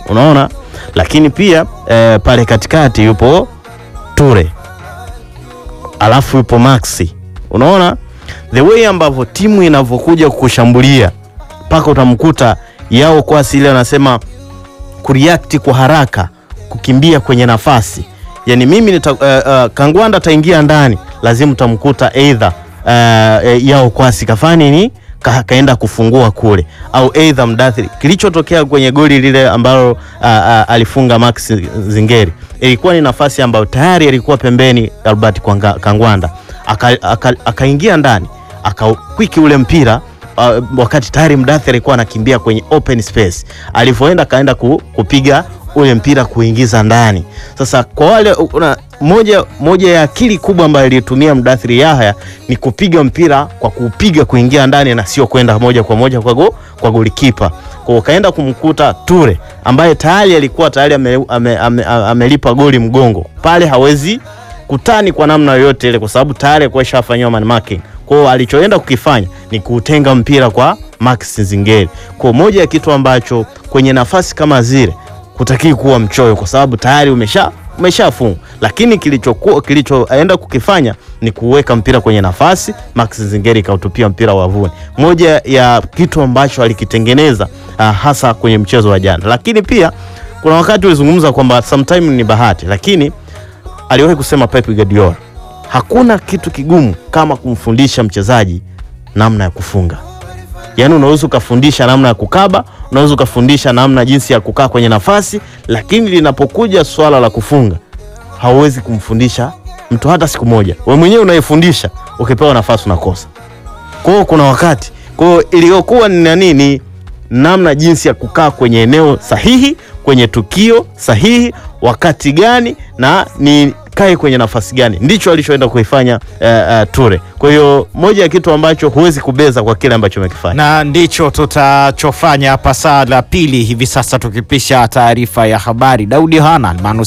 unaona, lakini pia eh, pale katikati yupo Ture alafu yupo Maxi, unaona the way ambavyo timu inavyokuja kukushambulia mpaka utamkuta yao kwa asili anasema kureact kwa haraka, kukimbia kwenye nafasi. Yani mimi nita, uh, uh, Kangwanda ataingia ndani, lazima utamkuta either uh, yao kwasi kafani ni ka, kaenda kufungua kule au either Mdathiri. Kilichotokea kwenye goli lile ambalo uh, uh, alifunga Max Zingeri ilikuwa ni nafasi ambayo tayari alikuwa pembeni Albert Kwanga- Kangwanda akaingia aka, akaingia ndani akakwiki ule mpira uh, wakati tayari Mdathi alikuwa anakimbia kwenye open space, alivyoenda kaenda ku, kupiga ule mpira kuingiza ndani. Sasa kwa wale una, moja, moja ya akili kubwa ambayo ilitumia Mdathiri Yahya ni kupiga mpira kwa kupiga kuingia ndani na sio kwenda moja kwa moja kwa, go, kwa golikipa. Kwa hiyo kaenda kumkuta Ture ambaye tayari alikuwa tayari amelipa ame, ame, ame, amelipa goli mgongo pale, hawezi kutani kwa namna yoyote ile, kwa sababu tayari alikuwa ishafanyiwa man marking. Kwa hiyo alichoenda kukifanya ni kuutenga mpira kwa Max Zingeri. Kwa hiyo moja ya kitu ambacho kwenye nafasi kama zile hutakii kuwa mchoyo, kwa sababu tayari umesha umeshafunga, lakini kilichokuwa kilichoenda kukifanya ni kuweka mpira kwenye nafasi, Max Zingeri kautupia mpira wavuni. Moja ya kitu ambacho alikitengeneza uh, hasa kwenye mchezo wa jana, lakini pia kuna wakati ulizungumza kwamba sometime ni bahati, lakini aliwahi kusema Pep Guardiola, hakuna kitu kigumu kama kumfundisha mchezaji namna ya kufunga. Yaani unaweza ukafundisha namna ya kukaba, unaweza ukafundisha namna jinsi ya kukaa kwenye nafasi, lakini linapokuja swala la kufunga hauwezi kumfundisha mtu hata siku moja. Wewe mwenyewe unaifundisha, ukipewa nafasi unakosa. Kwa hiyo kuna wakati, kwa hiyo iliyokuwa ni nani, ni namna jinsi ya kukaa kwenye eneo sahihi, kwenye tukio sahihi, wakati gani na ni kae kwenye nafasi gani, ndicho alichoenda kuifanya uh, uh, Ture. Kwa hiyo moja ya kitu ambacho huwezi kubeza kwa kile ambacho amekifanya. na ndicho tutachofanya hapa saa la pili hivi sasa, tukipisha taarifa ya habari. Daudi Hanan Manus